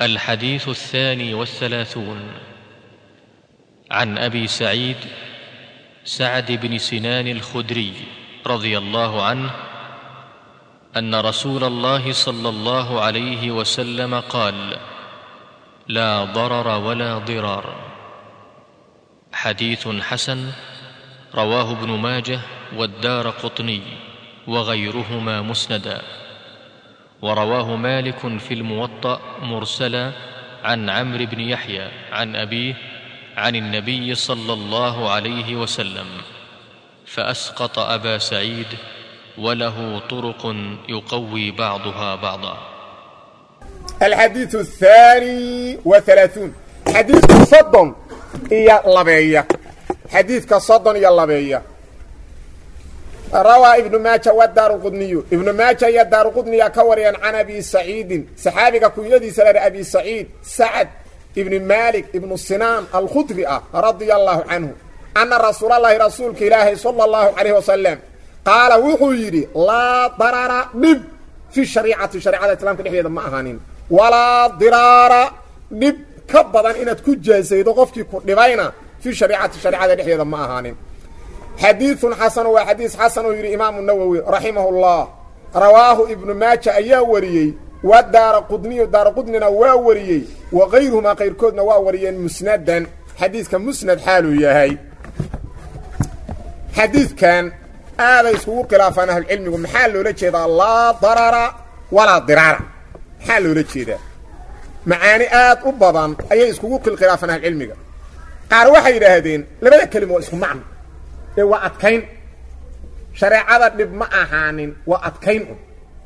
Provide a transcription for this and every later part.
الحديث الثاني والثلاثون عن ابي سعيد سعد بن سنان الخدري رضي الله عنه ان رسول الله صلى الله عليه وسلم قال لا ضرر ولا ضرار حديث حسن رواه ابن ماجه والدار قطني وغيرهما مسندا ورواه مالك في الموطا مرسلا عن عمرو بن يحيى عن ابيه عن النبي صلى الله عليه وسلم فاسقط ابا سعيد وله طرق يقوي بعضها بعضا الحديث الثاني وثلاثون حديث صدن إيا لبية حديث صدن إيا لبية روى ابن ماجه والدار قدني ابن ماجه يا دار قدني كوريا عن ابي سعيد صحابي كويدي سلر ابي سعيد سعد ابن مالك ابن سنان الخدري رضي الله عنه ان رسول الله رسولك الله صلى الله عليه وسلم قال وحو يري لا ضرر دب في الشريعه شريعه الاسلام كدخيده ما اهانين ولا ضرار دب كبدن انad ku jeesaydo qofkii ku dhibayna في شريعه شريعه دخيده ما اهانين حديث حسن وحديث حسن يري امام النووي رحمه الله رواه ابن ماجه ايا وريي ودار قدني دار قدننا وا وريي وغيرهما غير كودنا وا وريين مسندا حديث كان مسند حاله ياهي حديث كان هذا يسوق خلافان اهل العلم ومحل له جيدا لا ضرر ولا ضرار حال له جيدا معاني آد وبضان اي يسوق خلافان اهل العلم قار waxay yiraahdeen labada kalimo isku macno ee waa adkayn shareecada dhib ma ahaanin waa adkayn un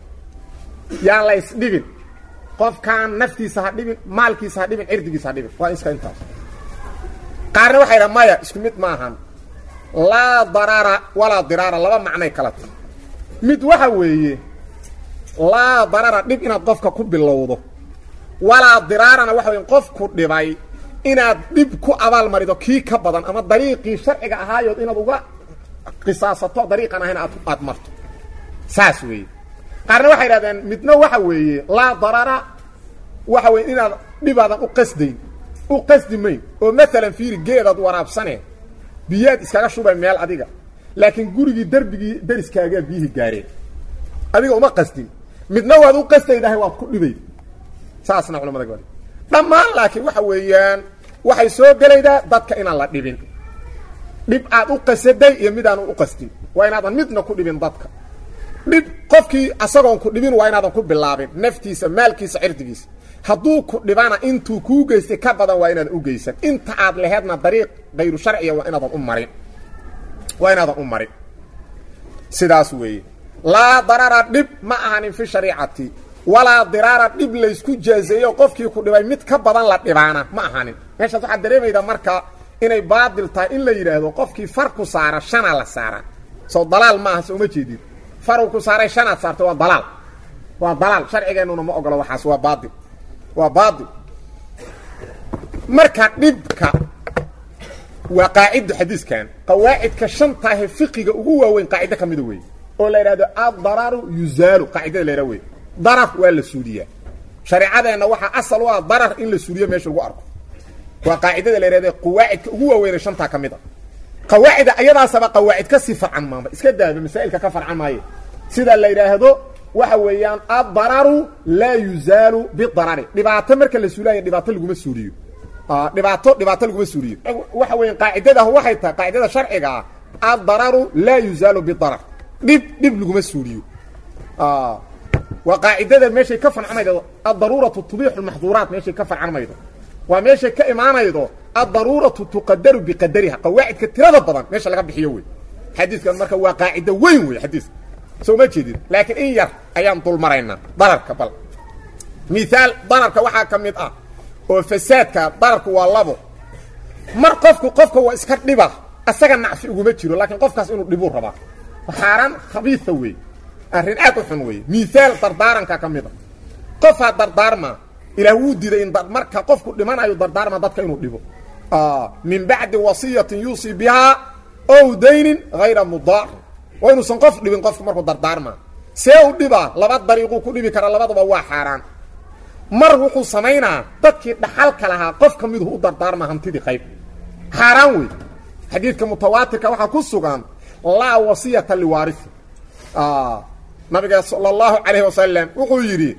yaan la isdhibin qofkaan naftiisa ha dhibin maalkiisa ha dhibin cirdigiisa ha dhibin waa iska intaas qaarna waxay dhaha maya isku mid ma ahan laa darara walaa diraara laba macnay kala tahay mid waxa weeye laa darara dhib inaad qofka ku bilowdo walaa diraarana waxa weye qofku dhibay inaad dhib ku abaalmarido kii ka badan ama dariiqii sharciga ahaayood inaad uga qisaasato dariiqan ahayn aad aad marto saas weeye qaarna waxay idhahdeen midna waxa weeye laa darara waxa weye inaad dhibaadan u qasdayn u qasdi mayn oo maalan fiiri geedaad waraabsane biyaad iskaga shubay meel adiga laakiin gurigii derbigii dariskaagaa biyihii gaareen adiga uma qasdin midna waad u qasdaydahay waad ku dhibayd saasna culamada gabadh dhammaan laakiin waxa weeyaan waxay soo gelaydaa dadka inaan la dhibin dhib aad u qasaday iyo midaan u qasdin waa inaadan midna ku dhibin dadka dhib qofkii asagoon ku dhibin waa inaadan ku bilaabin naftiisa maalkiisa cirdigiisa hadduu ku dhibana intuu kuu geystay ka badan waa inaadan u geysan inta aad laheedna dariiq kayru sharciya waa inaadan u marin waa inaadan u marin sidaas weeye laa darara dhib ma ahanin fi shariicati walaa diraara dhib laysku jaazeeyo qofkii ku dhibay mid ka badan la dhibaana ma ahanin meeshaas waxaad dareemaydaa marka inay baadil tahay in la yidhaahdo qofkii far ku saara shanaa la saara soo dalaal ma aha soo ma jeedid faru ku saaray shanaad saarta waa dalaal waa dalaal sharcigeennuna ma ogolo waxaas waa baadil waa baadil marka dhibka waa qaacidda xadiiskan qawaacidka shantaahe fiqiga ugu waaweyn qaacido ka mida weeye oo la yidhahdo addararu yuzaalu qaacidada la yidhah wey darar waa la suuliyaa shareecadeenna waxaa asal u ah darar in la suuliyo meesha lagu arko waa qaacidada la yidhahda qawaacidka ugu waaweynay shantaa ka mid a qawaacida ayadaasaba qawaacid ka sii farcan maama iska daaba masaa'ilka ka farcan maaye sida la yidhaahdo waxa weeyaan addararu laa yuzaalu bidarari dhibaato marka la suulaayo dhibaato laguma suuliyo dhibaato dhibaato laguma suuliyo waxa weeyaan qaacidada waxay tahay qaacidada sharciga ah addararu laa yuzaalu bidarar dhib dhib laguma suuliyo waa qaacidada meeshay ka farcamaydo addaruuratu tubixu lmaxduuraat meeshay ka farcamaydo waa meeshay ka imaanaydo addaruuratu tuqadaru biqadariha qawaacidka tirada badan meesha laga bixiyo wey xadiiskan marka waa qaacido weyn wey xadiiska soo ma jeedid laakiin in yar ayaan dul maraynaa dararka bal miaal dararka waxaa ka mid ah oo fasaadka dararku waa labo mar qofku qofka waa iska dhiba asaga nacfi uguma jiro laakiin qofkaas inuu dhibuu rabaa xaaraan khabiisa wey arrin aad u xun weeye miaal dardaaranka ka mid a qofaa dardaarma ilaah wuu diiday in marka qofku dhimanayo dardaarma dadka inuu dhibo min bacdi wasiyatin yuusii bihaa ow daynin hayra mudaar waa inuusan qof dhibin qofku markuu dardaarma see u dhibaa laba dariiquu ku dhibi karaa labadaba waa xaaraan mar wuxuu samaynaa dadkii dhaxalka lahaa qof ka miduhu u dardaarma hantidii qayb xaaraan wey xadiidka mutawaatirka waxaa ku sugan laa wasiyata liwaarihi nabiga sala allahu calayhi wasalam wuxuu yidhi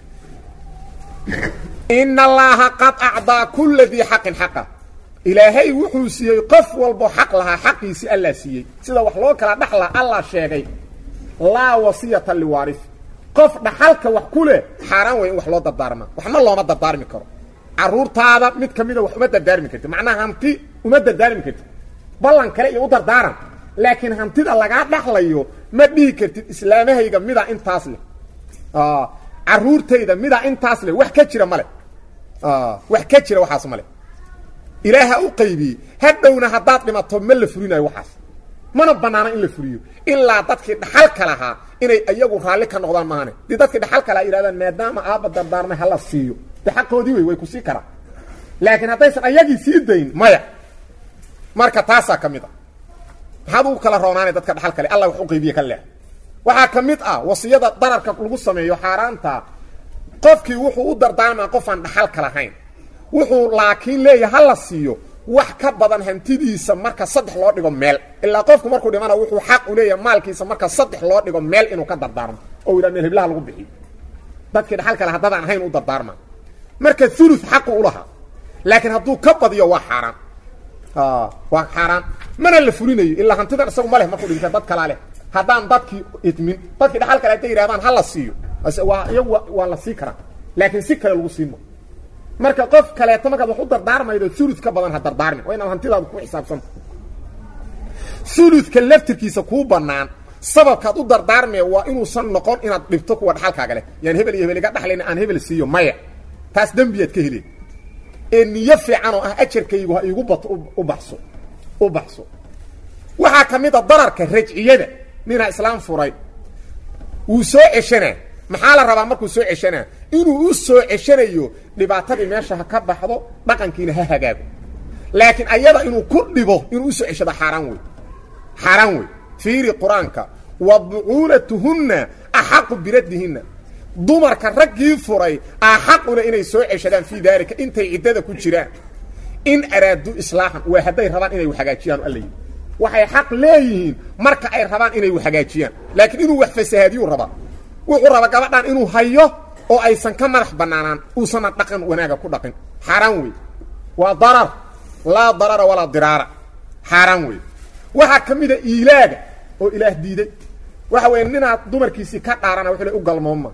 ina allaaha qad acdaa kula dii xaqin xaqa ilaahay wuxuu siiyey qof walbo xaq lahaa xaqiisii allaa siiyey sida wax loo kala dhaxla allah sheegay laa wasiyata liwaarihi qof dhaxalka wax ku leh xaaraan wey in wax loo dardaarmaa waxna looma dardaarmi karo caruurtaada mid ka mida wax uma dardaarmi karti macnaha hanti uma dardaarmi karti ballan kale iyo u dardaaran laakiin hantida lagaa dhaxlayo ma dhihi kartid islaamahayga midaa intaas leh caruurtayda midaa intaas leh wax ka jira male wax ka jira waxaas male ilaaha u qaybiyey hadhowna haddaad dhimato ma la furinayo waxaas mana banaana in la furiyo ilaa dadkii dhaxalka lahaa inay iyagu raalli ka noqdaan maane dii dadkii dhaxalka lahaa yidhahdaan maadaama aabba dardaarmay hala siiyo de xaqoodii wey way ku sii karaan laakiin haddaysan ayagii sii dayn maya marka taasaa ka mid a maxaad ugu kala roonaanay dadka dhaxal kale allah wax u qaybiye ka leex waxaa ka mid ah wasiyada dararka lagu sameeyo xaaraanta qofkii wuxuu u dardaarmaa qofaan dhaxalka lahayn wuxuu laakiin leeyahay ha la siiyo wax ka badan hantidiisa marka saddex loo dhigo meel ilaa qofku markuu dhimana wuxuu xaq u leeyahay maalkiisa marka saddex loo dhigo meel inuu ka dardaarmo oo yidhaha meel heblaha lagu bixiyo dadkii dhaxal kale haddadaan ahayn u dardaarma marka ulu xaqu ulahaa laakiin hadduu ka badiyo waa xaaraan waa xaaraan mana la fulinayo ilaa hantidan isagu ma leh markuu dhinta dad kalaa leh haddaan dadkii idmin dadkii dhaxal kale hadday yidhahdaan ha la siiyo waa iyagu waa la sii karaa laakiin si kale lagu siimo marka qof kaleeto markaad wax u dardaarmaydo ulud ka badan ha dardaarmin waa inaad hantidaadu ku xisaabsanta uludka laftirkiisa kuu banaan sababkaad u dardaarmaya waa inuusan noqon inaad dhibto kuwa dhaxalkaaga leh yaan hebel iyo hebel iga dhaxlayn aan hebel siiyo maya taas dembiyaad ka heleen ee niyo fiican oo ah ajarkaygu ha iigu bato u baxso u baxso waxaa ka mid a dararka rajciyada ninaa islaam furay wuu soo ceshanaa maxaa la rabaa markuu soo ceshanaa inuu u soo ceshanayo dhibaatadii meesha ha ka baxdo dhaqankiina ha hagaago laakiin ayada inuu ku dhibo inuu usoo ceshado xaaraan wey xaaraan wey fiiri qur-aanka wa bucuulatuhunna axaqu biraddihinna dumarka raggii furay axaquna inay soo ceshadaan fii daalika intay ciddada ku jiraan in araaduu islaaxan waa hadday rabaan inay hagaajiyaan alla yidhi waxay xaq leeyihiin marka ay rabaan inay hagaajiyaan laakiin inuu wax fasahaadiyuu rabaa wuxuu rabaa gabadhan inuu hayo oo aysan ka madax banaanaan uusana dhaqan wanaaga ku dhaqin xaaraan wey waa darar laa darara walaa diraara xaaraan wey waxaa ka mida iilaaga oo ilaah diiday waxa weeye ninaad dumarkiisii ka dhaarana wuxuu le u galmooma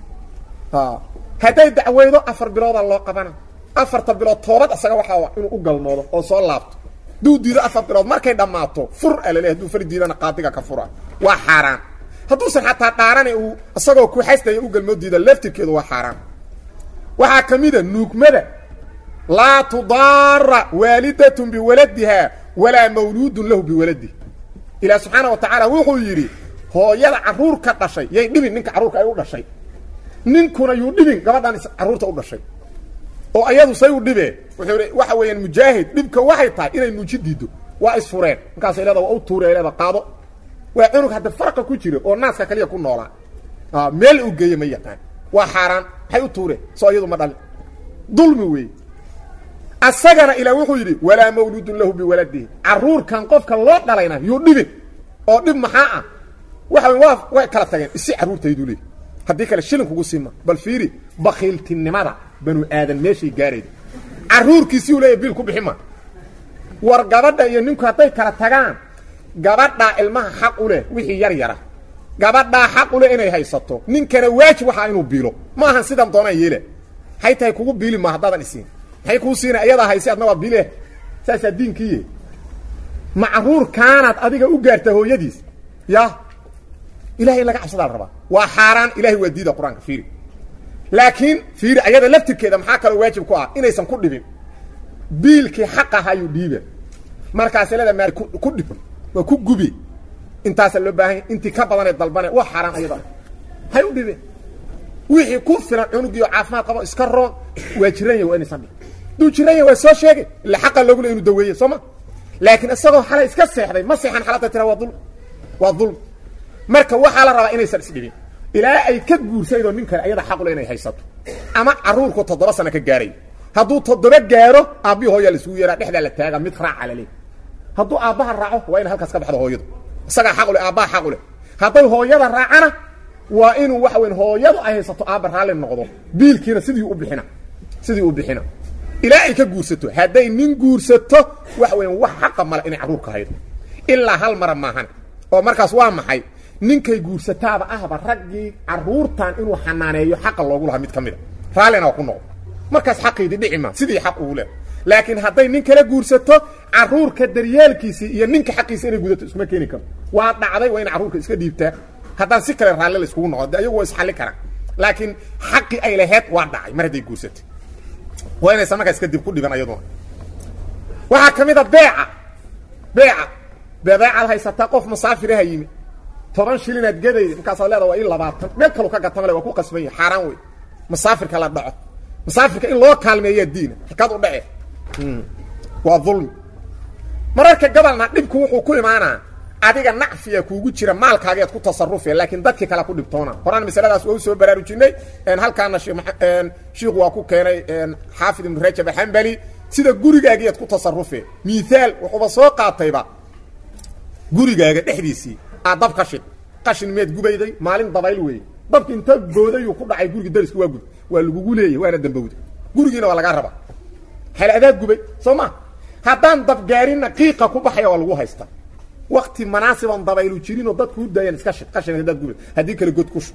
hadday dacweydo afar biloodaa loo qabana afarta bilood toobad isaga waxaa inuu u galmoodo oo soo laabto hadduu diido afar bilood markay dhammaato fur alale hadduu fari diidana qaadiga ka fura waa xaaraan hadduusan xataa dhaarane uu isagoo ku xastaya u galmoodiida laftirkeedu waa xaaraan waxaa ka mida nuugmada laa tudaara waalidatun biwaladiha walaa mawluudun lahu biwaladihi ilaah subxaana wa tacaala wuxuu yidhi hooyada carruur ka dhashay yay dhibin ninka carruurka ay u dhashay ninkuna yuu dhibin gabadhan carruurta u dhashay oo ayadu say u dhibee wuxuu i waxa weeyaan mujaahid dhibka waxay tahay inay nuuji diido waa isfureen markaasay leeda waa u tuure leeda qaado waa cunug hadda farqa ku jira oo naaska kaliya ku noolaa meel u geeye ma yaqaan waa xaaraan maxay u tuureen soo iyadu ma dhalin dulmi wey asagana ilaa wuxuu yidhi walaa mawluudun lahu biwaladihi carruurkan qofka loo dhalayna yuu dhibin oo dhib maxaa ah waxa waa way kala tageen isi carruurtaydu leey haddii kale shilin kugu siima bal fiiri bakiiltinimada banu aadan meeshay gaarayda carruurkiisii u leeya biil ku bixi ma war gabadha iyo ninku hadday kala tagaan gabadhaa ilmaha xaq u leh wixii yar yara gabadhaa xaq u leh inay haysato ninkana waajib waxaa inuu biilo ma ahan sidan doonaa yeela hay tahay kugu biili ma haddaadan isiin maxay kuu siina iyadaa hayse adna waa biile saasaa diinkiiye macruurkaanaad adiga u gaartaa hooyadiis ya ilahay in laga cabsadaa la rabaa waa xaaraan ilahay waa diida qur-aanka fiiri laakiin fiiri ayada laftirkeeda maxaa kaloo waajib ku ah inaysan ku dhibin biilkii xaq ahayuu dhiiba markaas leeda maal ku dhib waa ku gubi intaasa loo baahanya intii ka badanee dalbane waa xaaraan ayada hay u dhibeen wixii ku filan cunugiio caafimaad qabo iska roon waa jiran yahy waa inaysan dhibin hadduu jiran yahy waa soo sheegay ila xaqa loogu le inu daweeye soo ma laakiin isagoo xalay iska seexday ma seexan xaladda tira waa dulm waa dulm marka waxaa la rabaa inaysan isdhibin ilaa ay ka guursaydoo nin kale ayada xaqule inay haysato ama caruurku toddoba sano ka gaaray hadduu toddoba gaaro aabbihi hooyaa laisugu yeeraa dhexdaa la taaga mid raaca laleey hadduu aabbaha raaco waa ina halkaas ka baxdo hooyadu isagaa xaqule aabbaha xaqule hadday hooyada raacana waa inuu waxa weyn hooyadu ay haysato aabba raalli noqdo biilkiina sidii u bixina sidii u bixina ilaa ay ka guursato hadday nin guursato waxa weyan wax xaqa male inay carruurka haydo ilaa hal mara maahan oo markaas waa maxay ninkay guursataaba ahba raggii carruurtan inuu xanaaneeyo xaqa loogu lahaa mid ka mid a raallina waa ku noqdo markaas xaqiidii dhici maa sidii xaq ugu leh laakiin hadday nin kala guursato carruurka daryeelkiisii iyo ninka xaqiisa inay gudato iskuma keeni karo waa dhacday waa in carruurka iska dhiibtaa haddaan si kale raalli la iskugu noqdo de ayagu waa isxalli karaan laakiin xaqii ay laheyd waa dhacay mar hadday guursatay waa inaysan markaas kadib ku dhiban ayaduna waxaa ka mid a beeca beeca beebeecaad haysataa qof musaafiraha yimi toban shilinaad gadayda markaasaad leeda waa ii labaatan meel kalu ka gatamale waa ku qasban yahi xaaraan wey musaafirka la dhaco musaafirka in loo kaalmeeyaa diina halkaad u dhace waa dulmi mararka gabalna dhibku wuxuu ku imaanaa adiga nacfiya kuugu jira maalkaageed ku tasarufe laakiin dadkii kale ku dhibtoona horaan masaladaas waa u soo baraarujinay halkaana shiiku waa ku keenay xaafid ibnu rajab axambali sida gurigaagiiad ku tasarufe miaal wuxuuba soo qaatayba gurigaaga dhexdiisii aa dab qashin qashin meed gubayday maalin dabayl weeye dabki inta boodayuu ku dhacay gurigi dariski waa gud waa lagugu leeyay waana dambowda gurigiina waa lagaa rabaa hal adaad gubay soo ma haddaan dabgaarinna qiiqa ku baxaya waa lagu haystaa wakti manaasiban dabaylu jirinoo dadku u daayaan iska shid qashin haddaad gubay haddii kale god ku shub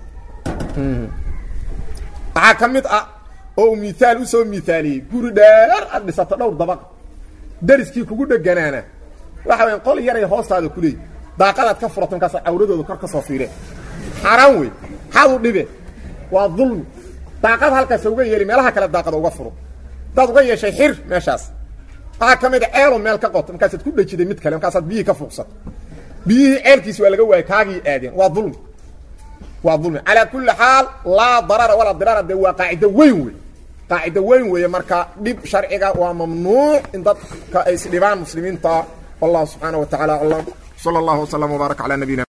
waxaa ka mid ah oo uu miaal usoo miaaliyey guri dheer aad dhisato dhowr dabaq dariskii kugu dheganaana waxa weya qol yaray hoostaada ku leeyi daaqadaad ka furato markaas cawradooda kor ka soo fiireen xaaraan wey maxaad u dhibe waa dulmi daaqad halkaas uga yeeli meelaha kale daaqada uga furo hadaad uga yeeshay xir meeshaas waxaa ka mid a ceelo meel ka qoto markaasaad ku dhajiday mid kale markaasaad biyihii ka fuuqsato biyihii ceelkiisi waa laga waayay kaagii aadeen waa dulmi waa dulmi calaa kulli xaal laa darara walaa diraara dee waa qaacido weyn wey qaacido weyn weeye marka dhib sharciga waa mamnuuc in dadka ay isdhibaan muslimiinta wallahu subxaana wa tacala aclam sala allahu wasalam wbaarak calaa nabiyina